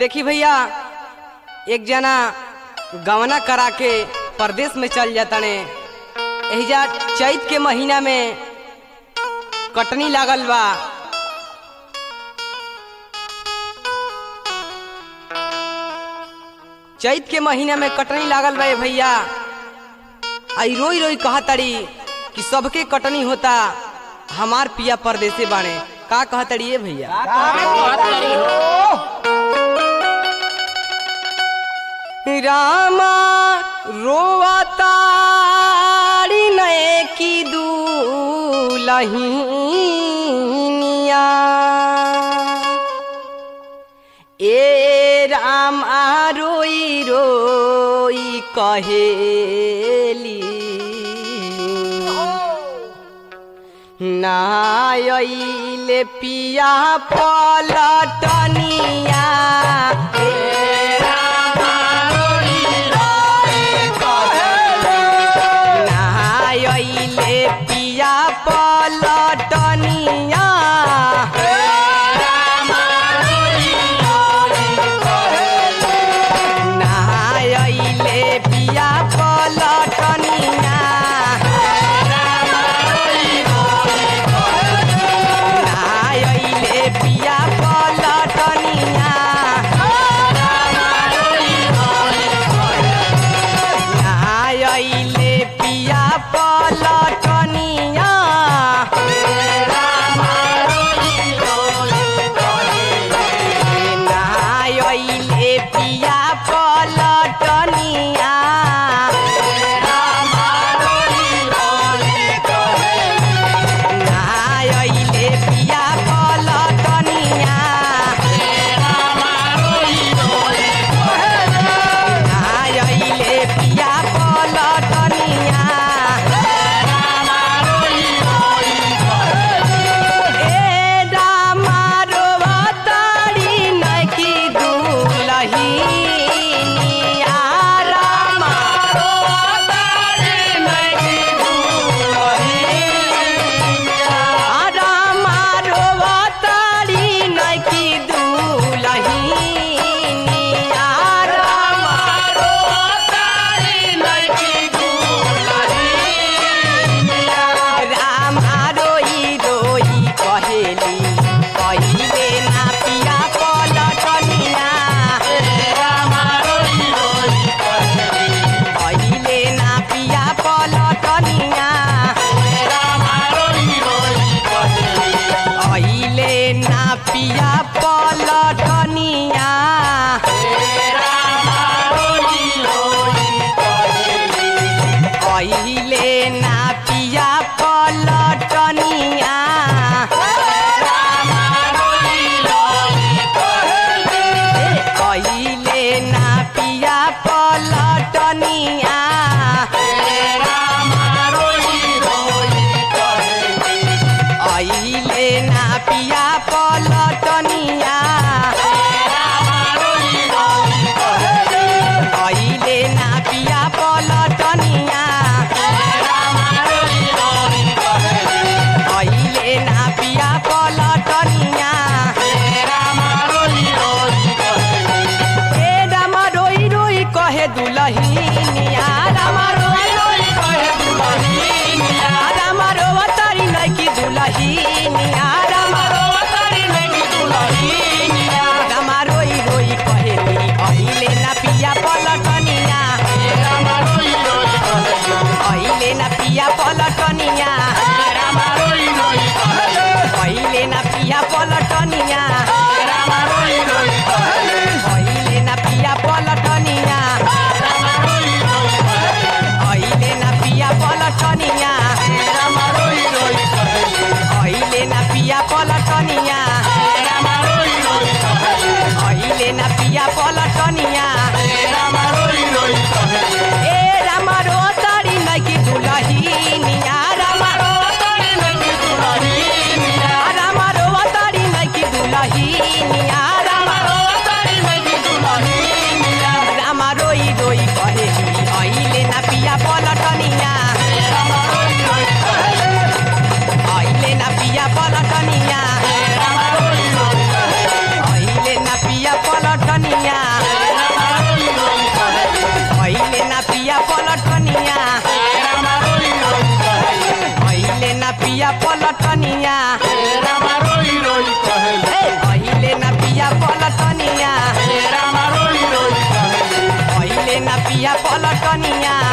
देखी भैया एक जना गवना करा के परदेश में चल जाता ने एहिजा चैत के महीना में कटनी लागल बा चैत के महीना में कटनी लागल बा ए भैया आई रोई रोई कहा तड़ी कि सबके कटनी होता हमार पिया परदेसे बाणे का कहा तड़ी ए भैया रामा रोवतारी नए की दूलहिनिया ए राम आ रोई रोई कहेली नायले पिया पलटनिया नायले पिया पलटनिया नायले पिया पलटनिया नायले पिया पलटनिया नायले पिया पलटनिया नायले पिया पलटनिया नायले पिया पलटनिया नायले पिया पलटनिया ए रामा रोवतारी नकी दुलहिनिया रामा आ रामा रोवतारी नकी दुलहिनिया रामा रामा रोई रोई कहेली कहिले ना पिया पलटनिया कहिले ना पिया पलटनिया कहिले ना पिया पलटनिया कहिले ना पिया पलटनिया कहिले ना पिया पलटनिया कहिले ना पिया पलटनिया कहिले ना पिया पलटनिया कहिले ना पिया पलटनिया ए रामा रोई रोई कहे दुलहिनिया रामा रोई रोई कहे दुलहिनिया रामा रोवतारी नकी दुलहिनिया रामा रोवतारी नकी दुलहिनिया रामा रोई रोई कहेली अहिले ना पिया पलटनिया अहिले ना पिया पलटनिया अहिले ना पिया पलटनिया अहिले ना पिया पलटनिया बिया पलटनिया